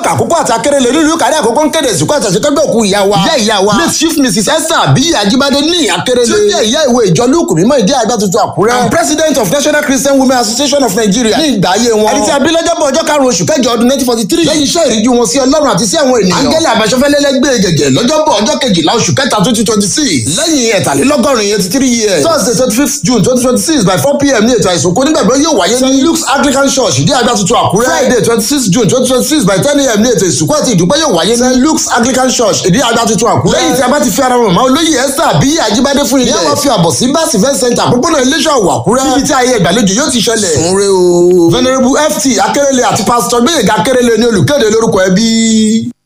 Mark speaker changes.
Speaker 1: àkókò àti akérèlé nílùú kárí àkókò ń kéde ìsìnkú àtàṣekẹ́gbẹ́ òkú ìyá wa ìyá ìyá wa late chief mrs esther abiyi ajibade ní akérèlé tí ó jẹ́ ìyá ìwé ìjọ lúùkù mímọ́ ìdí àgbà tuntun àkúrẹ́ and president of national christian women association of nigeria ní ìgbà ayé wọn ẹni tí a bí lọ́jọ́bọ̀ ọjọ́ karùn-ún oṣù kẹjọ ọdún nineteen forty three lẹ́yìn iṣẹ́ ìríjú wọn sí ọlọ́run àti sí àwọn ènìyàn angele àbáṣọfẹ́lẹ́lẹ́gbẹ́ gẹ̀gẹ̀ lọ́jọ́bọ̀ ọjọ́ kejìlá oṣù kẹta twenty twenty six lẹ́yìn ẹ̀tàlélọ́gọ́rin eighty three years thursday twenty fifth june twenty twenty six by four pm ní ètò àìsùnkú nígbàgbọ́ yóò wáyé ní luke's anglican church ìdí àgbà tuntun àkúrẹ́ friday twenty six june twenty twenty six by ten am ní ètò ìsìnkú àti ìdúpẹ́ yóò wáyé ní luke's anglican church ìdí àgbà tuntun àkúrẹ́ lẹ́yìn tí a bá ti fi ara wọn mọ́ olóyè esther àbí àjíbádé fún ilé wọn fi àbọ̀ sí bá event center àpòpọ̀nà iléeṣẹ́ ọ̀wọ̀ àkúrẹ́ níbi tí ayé ìgbàlejò yóò ti ṣẹlẹ̀ sunre o venerable ft akérèlé àti pastor gbẹ̀yẹ̀gà akérèlé ní olùkéde lórúkọ ẹbí.